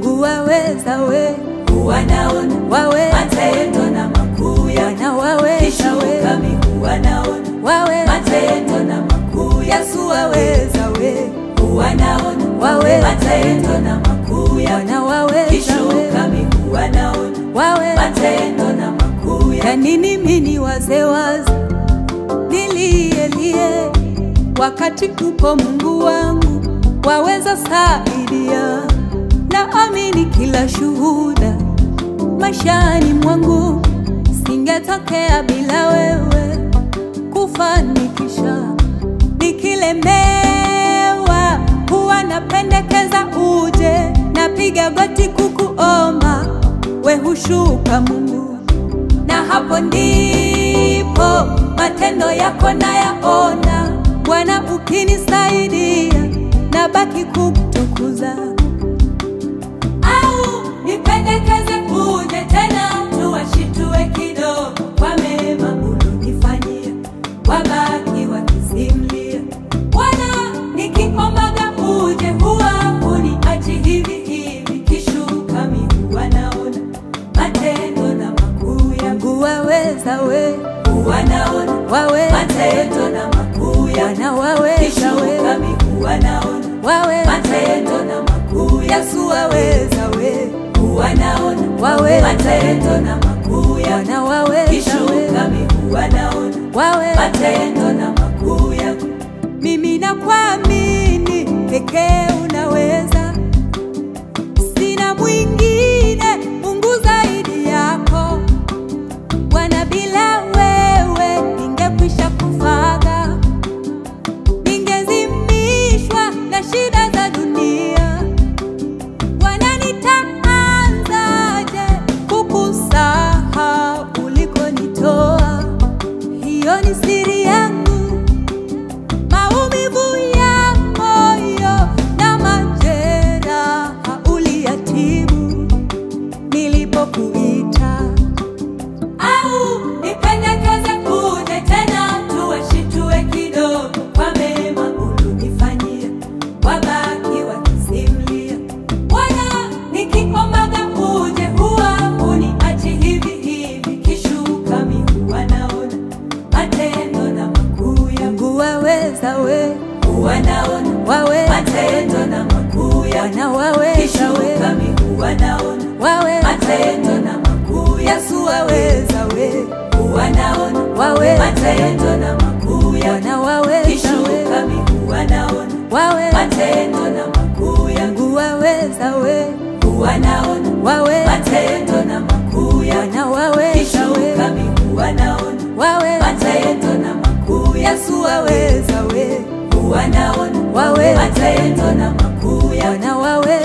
Mungu waweza we, wanaona waweza matendo na makuu yake, Bwana waweza kishuka we, miguu wanaona waweza matendo na makuu yake, Yesu waweza we, wanaona waweza matendo na makuu yake, Bwana waweza kishuka we, miguu wanaona waweza matendo na makuu ya yake, nini mini wazewazi nilielie wakati upo Mungu wangu waweza saidia, na amini kila shuhuda maishani mwangu singetokea bila wewe kufanikisha. Nikilemewa huwa napendekeza uje, napiga goti kukuomba, we hushuka Mungu na hapo ndipo matendo yako nayaona Bwana, ukinisaidia na baki kukutukuza. Au nipendekeze uje tena tuwashitue kidogo kwa mema ulonifanyia, wabaki wakisimlia. Bwana, nikiombaga uje huwa huniachi hivi hivi, kishuka miguu wanaona matendo na makuu yangu waweza we, wanaona waweza matendo na makuu yake, Bwana waweza kishuka we, miguu wanaona waweza matendo na makuu yake, Yesu waweza we, wanaona waweza matendo na makuu yake, Bwana waweza kishuka we, miguu wanaona waweza matendo na makuu yake, mimi nakuamini pekee unaweza, sina mwingine Mungu zaidi yako Bwana, bila wewe ningekwisha kufaga, ningezimishwa na shida za dunia. Bwana, nitaanzaje kukusahau ulikonitoa? Hiyo ni siri yangu maumivu ya moyo na majeraha uliyatibu nilipokuita. au nipendekeze uje tena tuwashitue kidogo kwa mema ulonifanyia, wabaki wakisimlia. Bwana, nikiombaga uje huwa huniachi hivi hivi, kishuka miguu wanaona matendo na makuu yangu, Mungu waweza we, wanaona waweza matendo na makuu yangu, Bwana waweza kishuka we, miguu wanaona waweza matendo na makuu yangu, Yesu waweza we, wanaona waweza matendo na makuu yake, Bwana waweza kishuka we, miguu wanaona waweza matendo na makuu yake, Mungu waweza we, wanaona waweza matendo na makuu yake, Bwana waweza kishuka we, miguu wanaona waweza matendo na makuu yake, Yesu waweza we, wanaona waweza matendo na makuu yake, Bwana waweza